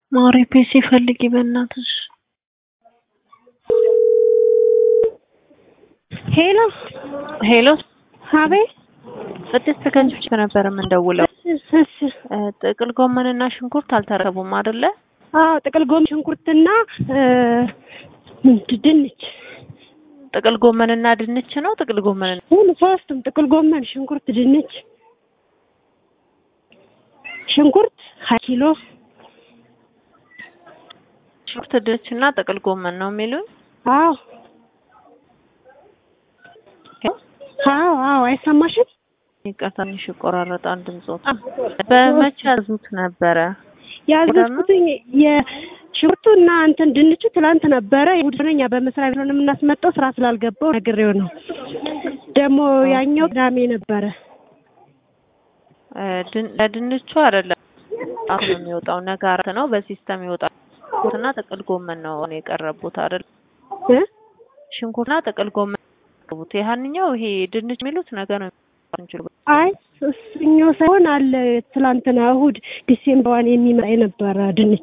ማሪ ፒሲ ፈልጊ በእናትሽ። ሄሎ ሄሎ አቤት። ቅድስት ከንቺ ነበር የምንደውለው። እሺ፣ እሺ። እ፣ ጥቅል ጎመንና ሽንኩርት አልተረከቡም አይደለ? አዎ ጥቅል ጎመን፣ ሽንኩርትና እ፣ ምንድን ድንች ጥቅል ጎመንና ድንች ነው። ጥቅል ጎመን ሁሉ ሶስቱም ጥቅል ጎመን፣ ሽንኩርት፣ ድንች። ሽንኩርት ሀያ ኪሎ ሽንኩርት፣ ድንች እና ጥቅል ጎመን ነው የሚሉኝ። አዎ አዎ አዎ አይሰማሽም? ይቅርታ ትንሽ ይቆራረጣል ድምጾት። በመቼ ያዙት ነበረ? ያዘዝኩትኝ የሽንኩርቱ እና እንትን ድንቹ ትላንት ነበረ። እሑድ ነው እኛ በመስሪያ ቤት ነው የምናስመጣው። ስራ ስላልገባው ነግሬው ነው። ደግሞ ያኛው ቅዳሜ ነበረ። እ፣ ድን- ለድንቹ አይደለም አሁን ነው የሚወጣው። ነገ አራት ነው በሲስተም ይወጣል። ሽንኩርትና ጥቅል ጎመን ነው አሁን የቀረቡት አይደል? እ? ሽንኩርትና ጥቅል ጎመን ያቀረቡት። ያህንኛው ይሄ ድንች የሚሉት ነገ ነው እንችል አይ እሱኛው ሳይሆን አለ ትላንትና እሑድ ዲሴምበር ዋን የሚመጣ የነበረ ድንቹ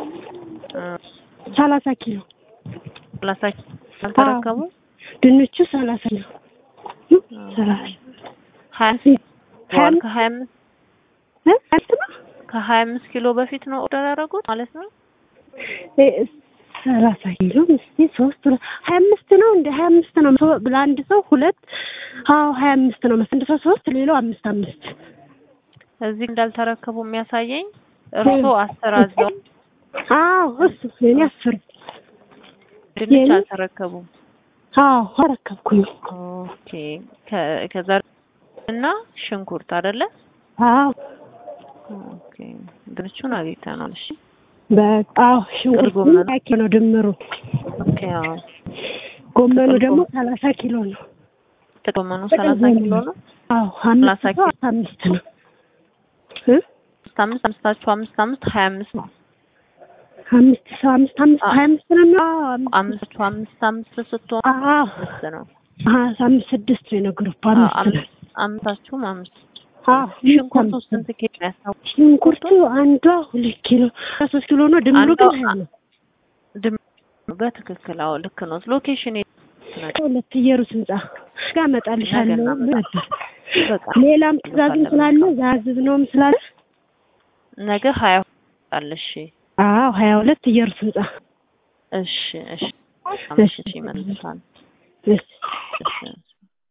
ሰላሳ ኪሎ ሰላሳ አልተረከቡ ድንቹ ሰላሳ ኪሎ ሰላሳ ሀያ ሀያ ዋል ከሀያ አምስት እ? አስር ነው? ከሀያ አምስት ኪሎ በፊት ነው ኦርደር ያደረጉት ማለት ነው። እ፣ ሰላሳ ኪሎ ምስቲ ሶስት ሁለት ሀያ አምስት ነው እንደ ሀያ አምስት ነው ሶ- ለአንድ ሰው ሁለት አዎ ሀያ አምስት ነው መሰለኝ አንድ ሰው ሶስት ሌላው አምስት አምስት እዚህ እንዳልተረከቡ የሚያሳየኝ እርሶ አስር አዘው አዎ እሱ የኔ አስር ድንች የኔ- አልተረከቡም። አዎ አረከብኩኝ ኦኬ ከ- ከዛ እና ሽንኩርት አይደለ? አዎ ኦኬ ድንቹን አግኝተናል። እሺ በቃ አዎ ሽንኩርቱ ጎመን። ሀያ ኪሎ ነው ድምሩ ኦኬ አዎ ጎመኑ ጥቅል ደግሞ ጎመን። ሰላሳ ኪሎ ነው ጥቅመኑ ጥቅል ሰላሳ ጎመን። ኪሎ ነው። አዎ ሰላሳ አምስት ሰው ኪሎ። አምስት ነው እ? አምስት አምስት አምስታችሁ አምስት አምስት ሀያ አምስት ነው። አምስት ሰው አምስት አምስት አ- ሀያ አምስት ነው የሚሆነው? አዎ አምስት አምስቱ አምስት አምስት ስትሆን አዎ አምስት ነው። አዎ አምስት ስድስት ነው የነገርኩህ አዎ፣ አምስት ነው አምስት አምስታችሁም አምስት። አዎ ሽንኩርቱ አምስት ስንት ኪሎ ነው ያሳው? ሽንኩርቱ አንዷ ሁለት ኪሎ ሶስት ኪሎ ነው ድምሩ አንዷ ግን ሀያ ነው ድም በትክክል አዎ፣ ልክ ነው። ሎኬሽን የት ነው? ሁለት ኢየሩስ ህንጻ ጋር እመጣልሻለሁ ነገ ብሎ ነበር በቃ ሌላም ትእዛዝም ስላለ ዛዝብ ነውም ስላለ ነገ ሀያ አለሽ። አዎ ሀያ ሁለት ኢየሩስ ህንጻ እሺ እሺ እሺ እሺ ይመልሳል። እሺ እሺ